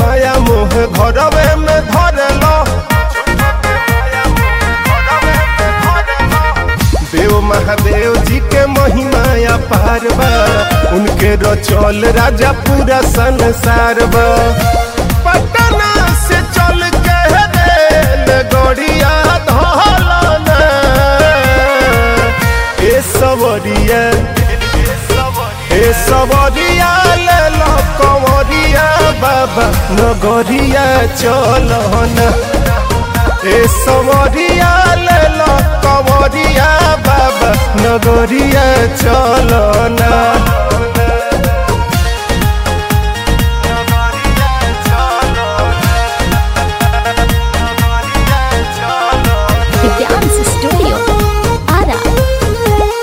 माया मोह घरवे में धरलो देव महादेव जी के महिमा अपार बा उनके रचल राजा पूरा संसार बा पटना से चल के रेल गड़िया धौलना ए सवरिया ए सवरिया ले लो कंवरिया बाबा नगरिया चलना ए सवरिया ले लो कंवरिया बाबा नगरिया चलना The Dance Studio. Ara.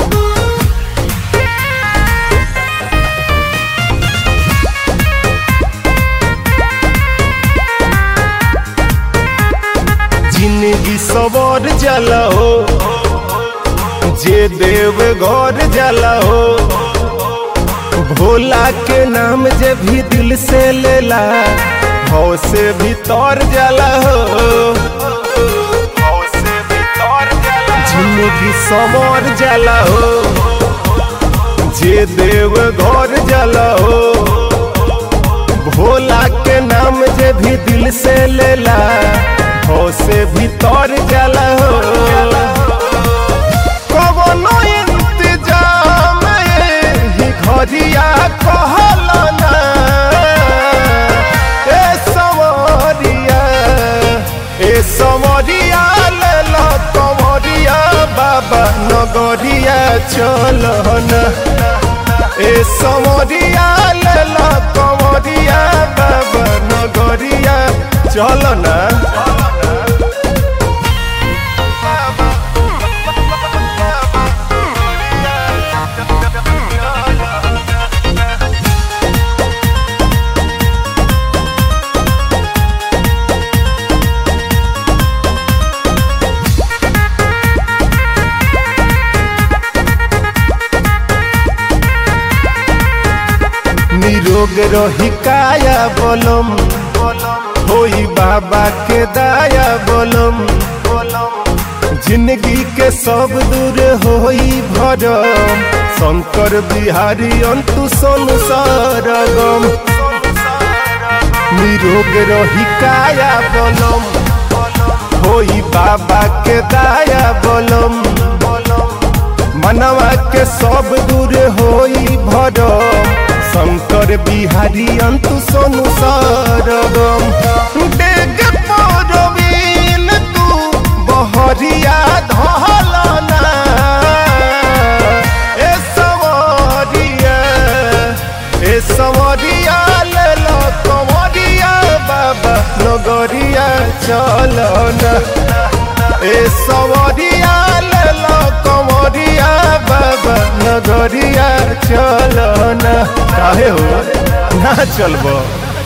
जिंदगी सवर जला हो जे देव घर जला हो भोला के नाम जे भी दिल से लेला भाव से भीतर जला हो जिंदगी सवर जला हो जे देव घर जला हो भोला के नाम जे भी दिल से लेला हो से भीतर जला हो कवनो इंतजाम ही घरिया कहलना ए सवरिया ए सवरिया ले लो कंवरिया बाबा नगरिया चलना ए सवरिया ले लो कंवरिया बाबा नगरिया चलना निरोग रही काया बोलम होई बाबा के दाया बोलम जिंदगी के सब दूर होई भरम शंकर बिहारी अंतु संसार गम निरोग रही काया बोलम होई बाबा के दाया बोलम मनवा के सब दूर होई भरम शंकर बिहारी अंतु सोनु सरगम डेग परवीन तू बहरिया धलना ए सवरिया ए सवरिया ले लो कंवरिया बाबा नगरिया चलना ए सवरिया ले लो कंवरिया बाबा नगरिया चलना काहे हो ना चलबो